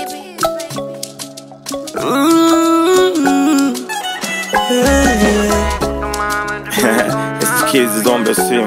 Mm, it's the kids is on the scene.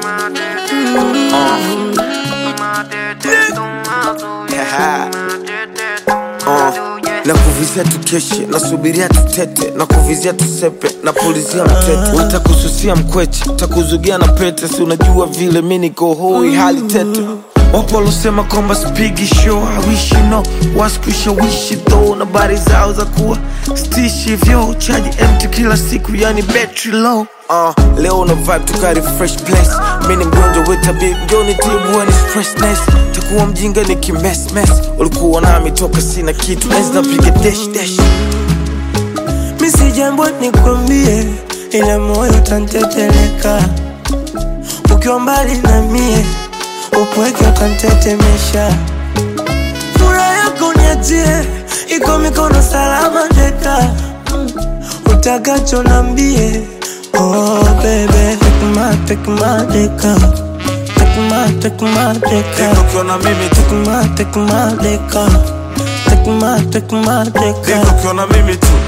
uh, na kuvizia tukeshe nasubiria tutete na kuvizia tusepe na pulizia mtete utakususia mkweche takuzugia na pete si unajua vile mi niko hoi hali tete wapo walosema kwamba spigi show hawishi no waskushawishi tho na bari zao za kuwa stishi vyo chaji mt kila siku yani battery low Uh, leo una vibe tukari fresh place mi ni mgonjwa wetabib njoni tibu ni stressness takuwa mjinga ni kimesmes ulikuwa nami toka sina kitu enzi napiga dash dash mi si jambo nikwambie, ila moyo utanteteleka ukiwa mbali na mie, upweke utantetemesha. Furaha yako niachie, iko mikono salama teka, utakacho nambie. Oh baby, take my, take my deka, take my, take my deka, Deko ukiwa na mimi tu take my, take my deka, take my, take my Deko deka. ukiwa na mimi tu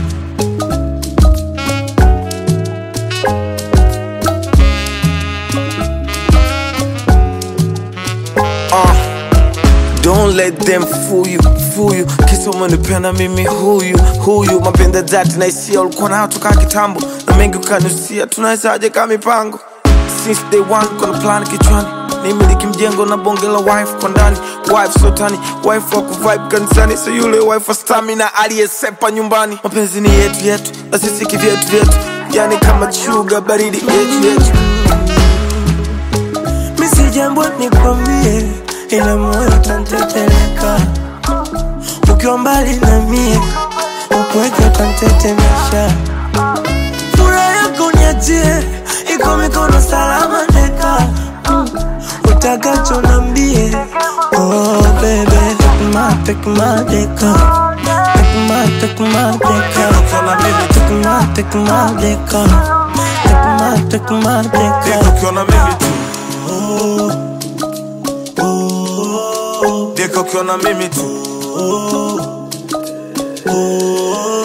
Uh, Don't let them fool you, fool you Kisa umenipenda mimi huyu, huyu Mapenda dhati na hisia ulikuwa nayo toka kitambo Na mengi ukanusia, tunawezaje kama mipango Since day one kuna plan kichwani nimiliki mjengo na bonge la wife kwa ndani wife sotani wife wa kuvibe kanisani so yule wife wa stamina aliyesepa nyumbani mapenzi ni yetu yetu na sisi kivyetu vyetu yani kama chuga baridi yetu yetu mi si jambo nikwambie, ila moyo utanteteleka ukiwa mbali na mie, upweke utantetemesha. Furaha yako niachie, iko mikono salama teka, utakacho nambie. Oh baby, take my, take my deka, take my, take my deka, ukiwa na mimi tu take my, take my deka, take my, take my deka. Deko ukiwa na mimi tu Deko ukiwa na mimi tu